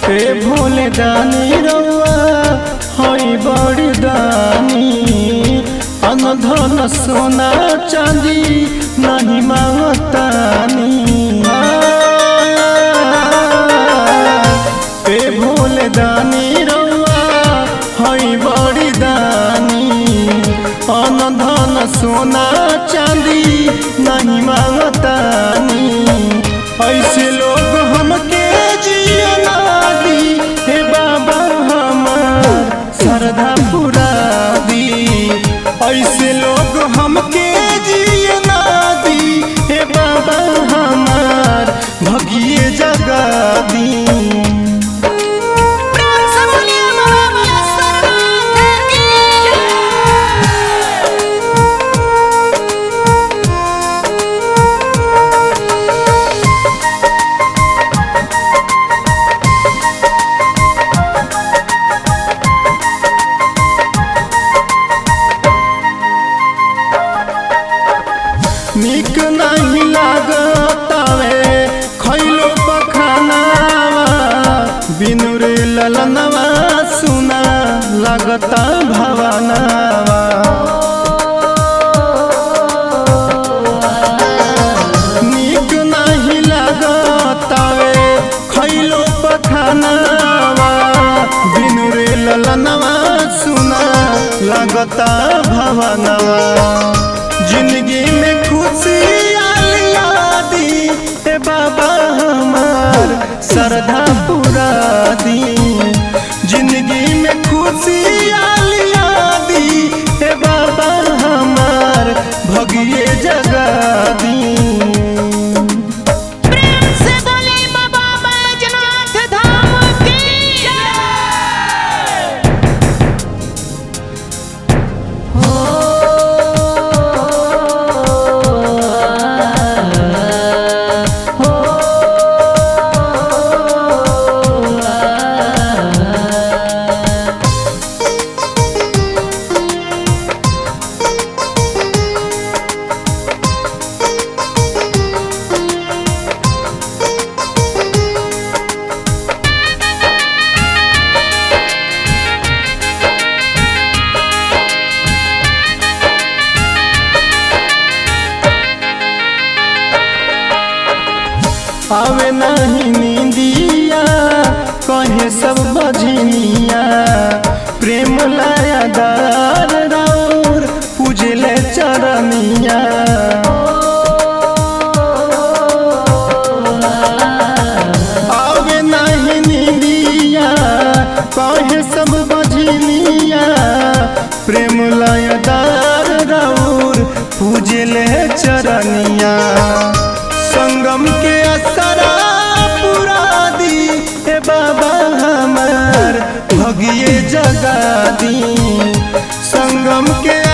ए भोले दानी रउआ हई बड़ी दानी अनधन सोना चांदी नहीं मांगतानी ए भोले दानी रउआ हई बड़ी दानी अनधन सोना चांदी नहीं मांगतानी ऐसे लोग हमके जियना दी हे बाबा हमार श्रद्धा पुरा दी ऐसे लोग हमके जियना दी हे बाबा हमार भगिए जगा दी प्रेम से बोलिए बाबा सरनाथ की निक नहीं लागतावे खैलो पखानावा बिनु रे ललनवा सुना लगता भवनावा निक नहीं लागतावे खैलो पखानावा बिनु रे ललनवा सुना लगता भवनवा जिंदगी में खुशी आलिया दी ए बाबा हमार श्रद्धा पूरा दी जिंदगी में खुशी आलिया दी ए बाबा हमार भगिए जगा दी प्रेम से बोले बाबा बैजनाथ धाम की आवे नहीं नींदिया कहे सब बजनिया प्रेम लाया दार राउर पूजले चरनिया आवे नहीं नींदिया कहे सब बजनिया प्रेम लाया दार राउर पूजले चरनिया संगम के असरा पूरा दी ए बाबा हमार भगिए जगा दी संगम के